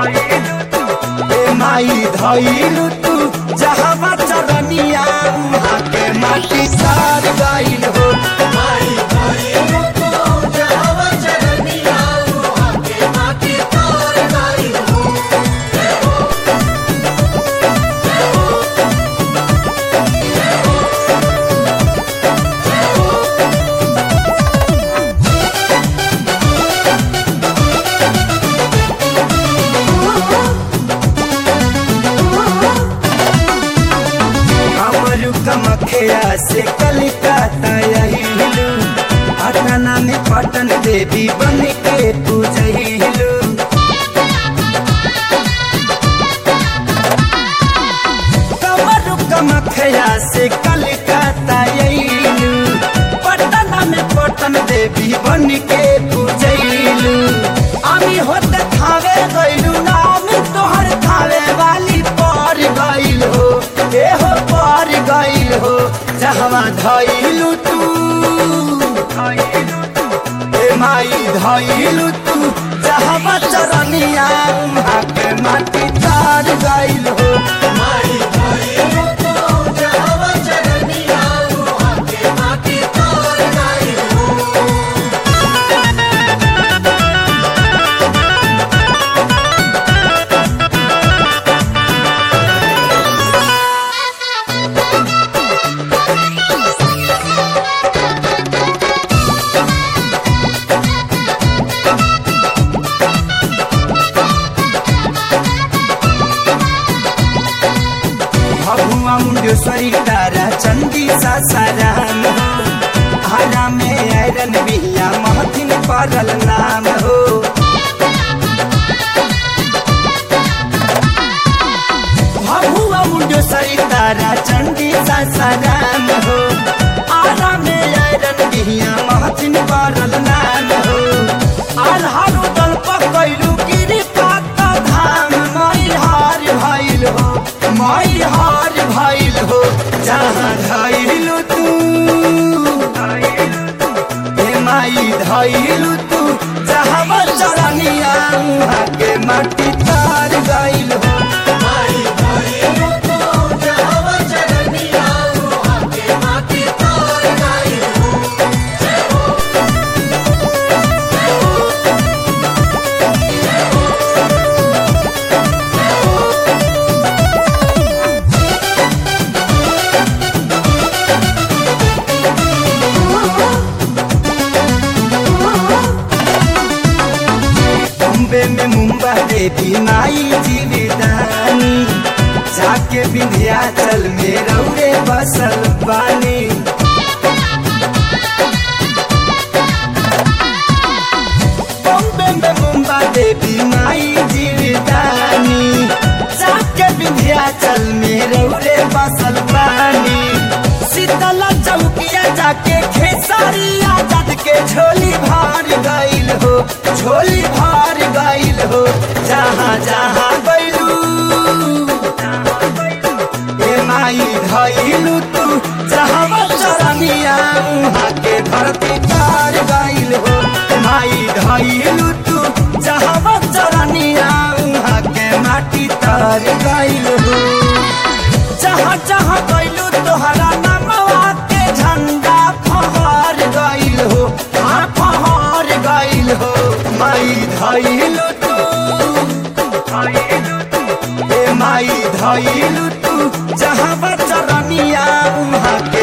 ए माई धइलु तू जहाँ चरनिया उहाँ के माटी सार गइल हो हमरू कमखिया से कलिकाता यहिलू पटना में पटन देवी बन के पूजहिलू कमरू कमखिया से कलिकाता यहिलू पटना में पटन देवी बन के पूजहिलू আমি होते थावे गइलू नाम तोहर थावे वाली पर गइल हो ए हो पर गइल हो जहवा धइलू तू ए माई धइलू तू जहवा चरनिया उहाँ के माटी तार गइल हो भगुआ मुंडेश्वरी तारा चंदी सासाराम हो हरा में आयरन बिहिया महथिन परल नाम हो भगुआ मुंडेश्वरी तारा चंदी सासाराम हो आरा में आयरन बिहिया महथिन परल नाम हो आल्हारो दल पकैलू गिरी पात धाम मई हार भइल हो मई हार भइल हो जहाँ धइलू तू हे माई धइलू तू जहाँ चरनिया उहाँ के माटी तार गइल हो बॉम्बे में मुंबा देवी माई जीविदानी जाके विंध्याचल में रौरे बसल बानी बॉम्बे में मुंबा देवी माई जीविदानी जाके विंध्याचल में रौरे बसल बानी शीतला चौकिया जाके खेसारी आजाद के झोली भार गइल हो झोली भार गइल हो जहाँ जहाँ गइलू ए माई धइलू तू जहाँ चरनिया उहाँ के धरती तार गइल हो माई धइलू तू जहाँ चरनिया उहाँ के माटी तार गइल हो जहाँ जहाँ गइलू तोहरा नामवा के झंडा फहर गइल हो हाँ फहर गइल हो माई धइलू तू ए माई धइलू तू जहाँ चरनिया उहाँ